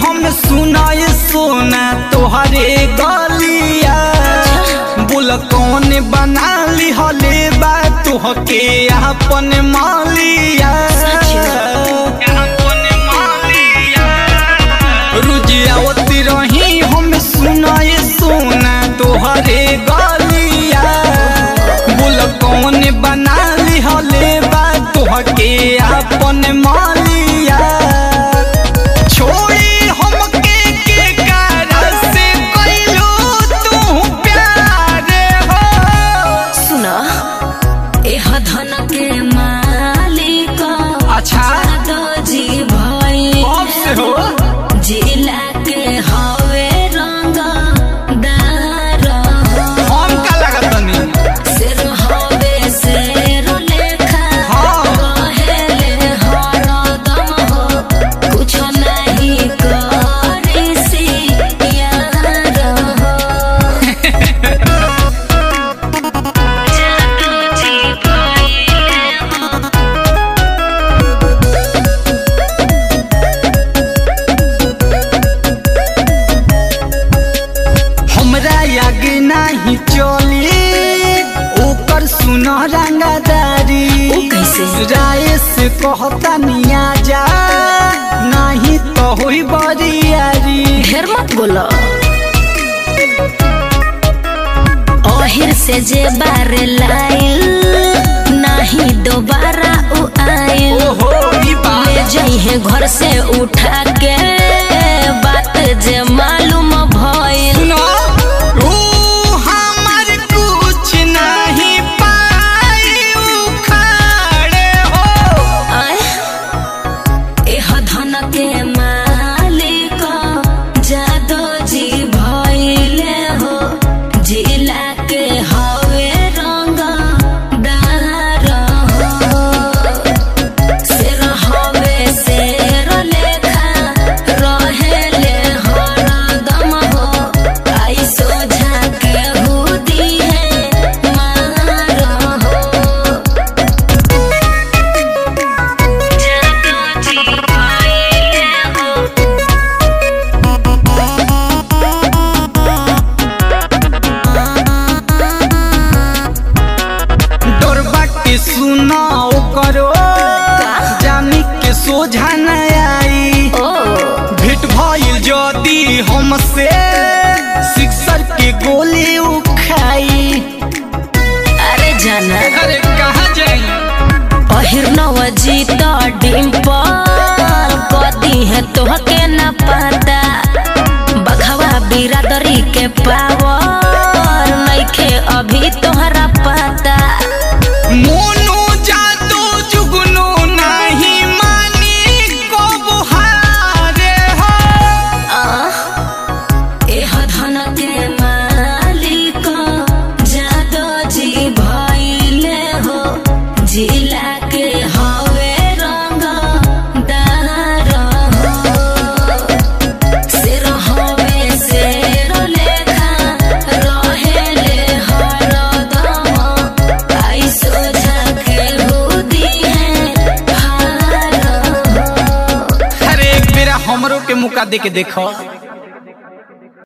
हम सुनाए सोना तोहरे गलिया बोल कौन बना ली हले बा तुहके अपन मालिया अपन मालिया रुजियावती रही हम सुनाए सोना तोहरे गलिया बोल कौन बना ली हले बा तोहके अपन मालिया छोड़ी हमके के कारण से कइलो तू प्यार हो सुना एह धन के मालिक अच्छा दो जी भाई कब से हो जिला के हवे रंग दार हम का लागत तनी सिर हवे शेर लेखा हाँ। रहेले हरदम हो कुछ नहीं करी सी यार हो जादू जी भइले हो हमरा आगे नहीं चली ओकर सुन रंगदारी ओ कैसे? राय से कहता निया जा नहीं तो होई बरियारी ढेर मत बोलो ओहिर से जे बार लाइल नहीं दोबारा उ आइल ओहो ई बात ले जइहे घर से उठा के बात जे मालूम भइल सुनो ओ हमर कुछ नहीं पाई उखाड़े हो आय एह धन के मालिक जादो जी भइले हो जिला के हवे रंग दार हो शेर हवे शेर लेखा रहेले हरदम हो आई सोझा के हुदी है मार हो जादू जी भइले हो डोरबा के सुनाओ करो जानी के सोझा न आई ओ भेट भइल जदी हमसे सिक्सर के गोली उखाई अरे जाना अरे कहाँ जाई पहिर नवजीत डिम्पल कदी है तोहके न पता बखवा बिरादरी के पावर नइखे अभी तोहरा पता मोनू जादू जुगनू नहीं मानी को बुहारे हो आह, एह धन के मालिक जादो जी भइले हो जिला के हवे रंग दार हो शेर हवे शेर लेखा रहेले हरदम आई सोझा के हुदी है हार हो अरे एक बेरा हमरो के मुका दे के देखो